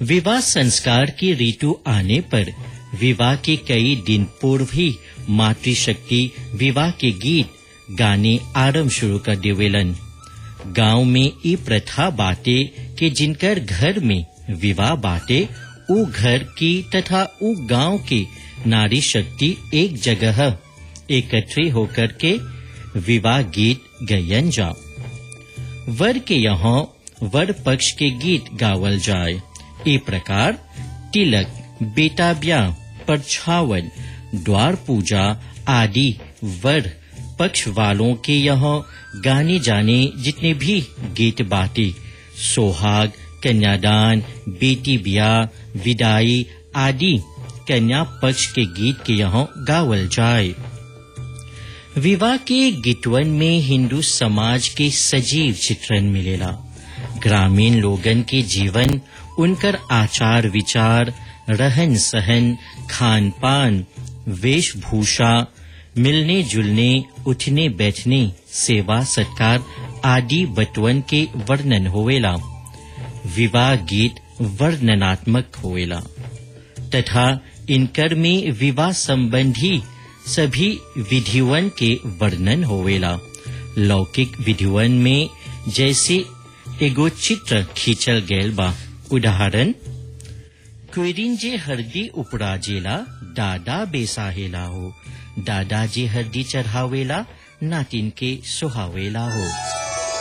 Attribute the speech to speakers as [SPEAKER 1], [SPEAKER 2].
[SPEAKER 1] विवाह संस्कार की ऋतु आने पर विवाह के कई दिन पूर्व ही मातृशक्ति विवाह के गीत गाने आरंभ शुरू कर देवेलन गांव में ई प्रथा बाटे कि जिनकर घर में विवाह बाटे उ घर की तथा उ गांव की नारी शक्ति एक जगह एकत्र होकर के विवाह गीत गयन जाओ वर के यहाँ वर पक्ष के गीत गावल जाए ए प्रकार तिलक बेटा ब्याह परछावन द्वार पूजा आदि वर पक्ष वालों के यहाँ गाने जाने जितने भी गीत बाटे सोहाग कन्यादान बेटी ब्याह विदाई आदि कन्या पक्ष के गीत के यहाँ गावल जाए विवाह के गीतवन में हिंदू समाज के सजीव चित्रण मिलेला ग्रामीण लोगन के जीवन उनकर आचार विचार रहन सहन खान पान वेशभूषा मिलने जुलने उठने बैठने सेवा सत्कार आदि बटवन के वर्णन होवेला विवाह गीत वर्णनात्मक होवेला तथा इनकर में विवाह संबंधी सभी विधिवन के वर्णन होवेला लौकिक विधिवन में जैसे एगो चित्र खींचल गैल बा उदाहरण क्वेरिन जे हरदी उपराजेला दादा बेसाहेला हो दादा जे हरदी चढ़ावेला नातिन के सुहावेला हो